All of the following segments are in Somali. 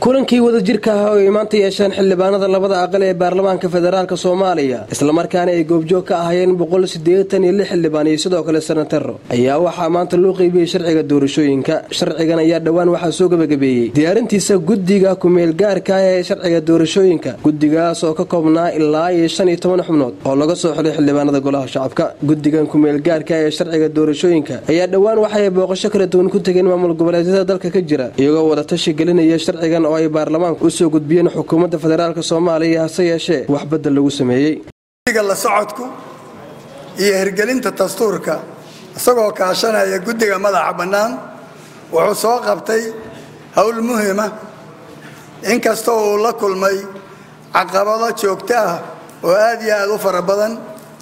kulankii wadajirka ah oo ay maanta yeesheen xildhibaanada labada aqal ee baarlamaanka federaalk soomaaliya islamarkaana ay goobjoog ka ahaayeen boqol sideetan iyo lix xildhibaan iyo sidoo kale senataro ayaa waxaa maanta loo qeybiyey sharciga doorashooyinka sharcigan ayaa dhowaan waxaa soo gebagabeeyey diyaarintiisa guddiga ku-meelgaarka ah ee sharciga doorashooyinka guddigaas oo ka koobnaa ilaa iyo shan iyo toban xubnood oo laga soo xulay xildhibaanada golaha shacabka guddigan ku-meelgaarka ee sharciga doorashooyinka ayaa dhowaan waxaay booqasho kala duwan ku tegeen maamul goboleedyada dalka ka jira iyagoo wadatashi gelinaya sharcigan oo ay baarlamaanku usoo gudbiyeen xukuumadda federaalk soomaaliya hase yeeshee wax badel lagu sameeyey la socodku iyo hirgelinta dastuurka isagoo kaashanaya guddiga madaxa bannaan wuxuu soo qabtay howl muhima inkastoo uu la kulmay caqabado joogto ah oo aad iyo aad u fara badan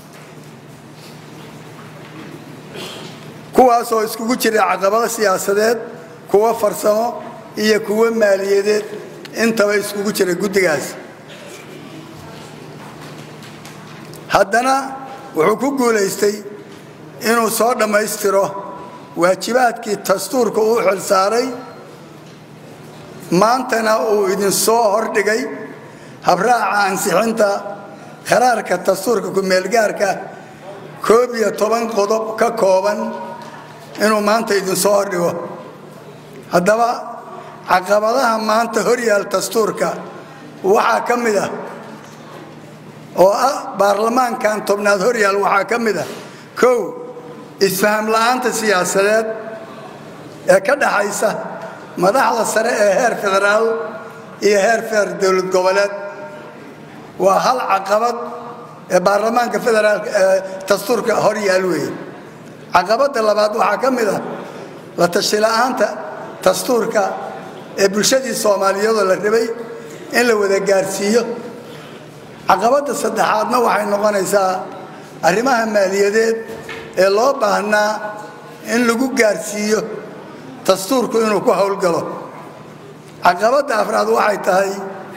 kuwaasoo iskugu jira caqabado siyaasadeed kuwo farsamo iyo kuwo maaliyadeed intaba iskugu jira guddigaas haddana wuxuu ku guulaystay inuu soo dhammaystiro waajibaadkii dastuurka uu xilsaaray maantana uu idinsoo hordhigay habraaca ansixinta qaraarka dastuurka ku-meelgaarka koob iyo toban qodob ka kooban inuu maanta idinsoo hordhigo haddaba caqabadaha maanta horyaal dastuurka waxaa ka mid ah oo ah baarlamaankan tobnaad horyaal waxaa ka mid ah kow isfaham la'aanta siyaasadeed ee ka dhaxaysa madaxda sare ee heer federaal iyo heer feer dowlad goboleed waa hal caqabad ee baarlamaanka federaalk ee dastuurka horyaal weeye caqabadda labaad waxaa ka mid ah la tashi la'aanta dastuurka ee bulshadii soomaaliyadoo la rabay in la wada gaarsiiyo caqabadda saddexaadna waxay noqonaysaa arrimaha maaliyadeed ee loo baahnaa in lagu gaarsiiyo dastuurku inuu ku howlgalo caqabadda afraad waxay tahay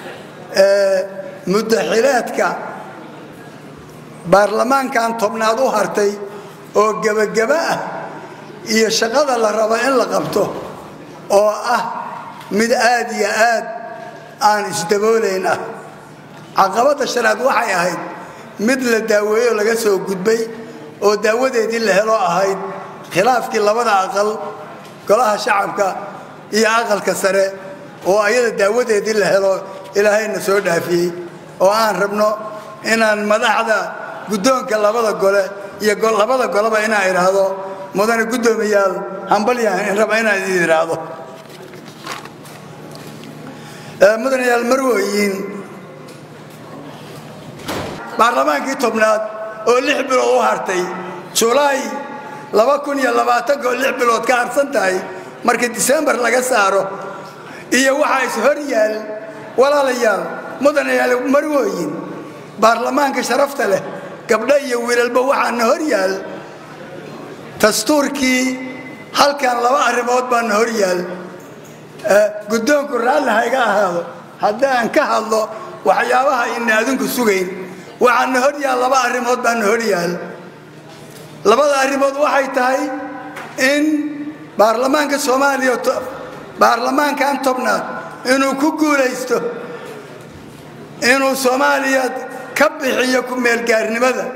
muddaxileedka baarlamaankan tobnaad u hartay oo gebageba ah iyo shaqada la rabo in la qabto oo ah mid aad iyo aad aan isdaboolayn ah caqabadda shanaad waxay ahayd mid la daaweeyo laga soo gudbay oo daawadeedii la helo ahayd khilaafkii labada aqal golaha shacabka iyo aqalka sare oo ayada daawadeedii la helo ilaahayna soo dhaafiyey oo aan rabno inaan madaxda guddoonka labada gole iyo labada goleba inaan idhaahdo mudane guddoomiyaal hambalyahan raba inaan idin idhaahdo mudanayaal marwooyin baarlamaankii tobnaad oo lix bilood u hartay julaay laba kun iyo labaatanka oo lix bilood ka harsan tahay markii disembar laga saaro iyo waxaa is hor yaal walaalayaal mudanayaal marwooyin baarlamaanka sharafta leh gabdho iyo wiilalba waxaana hor yaal dastuurkii halkan laba arrimood baana hor yaal guddoonku raalli hayga ahaado haddaan ka hadlo waxyaabaha ina adinku sugayn waxaana hor yaal laba arrimood baana hor yaal labada arrimood waxay tahay in baarlamaanka soomaaliya baarlamaankan tobnaad inuu ku guulaysto inuu soomaaliya ka bixiyo ku-meelgaarnimada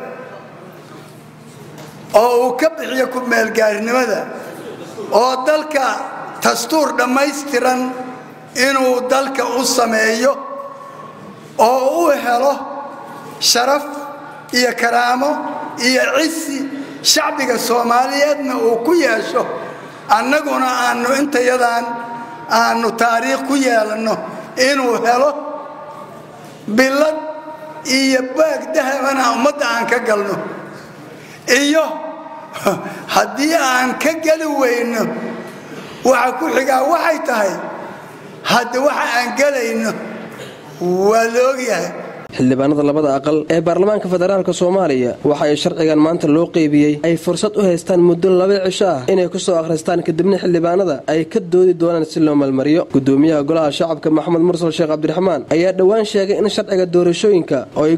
oo uu ka bixiyo ku-meelgaarnimada oo dalka dastuur dhammaystiran inuu dalka u sameeyo oo u helo sharaf iyo karaamo iyo cisi shacbiga soomaaliyeedna uu ku yeesho annaguna aanu intayadan aanu taariikh ku yeelanno inuu helo billad iyo baag dahabana ummadda aan ka galno iyo haddii aan ka geli weyno waxa ku xigaa waxay tahay hadda waxa aan gelayno waa la ogyahay xildhibaanada labada aqal ee baarlamaanka federaalk soomaaliya waxa ay sharcigan maanta loo qeybiyey ay fursad u haystaan muddo laba cisho ah inay ku soo akhristaan kadibna xildhibaanada ay ka doodi doonaan si loo malmariyo gudoomiyaha golaha shacabka maxamed mursal sheekh cabdiraxmaan ayaa dhowaan sheegay in sharciga doorashooyinka oo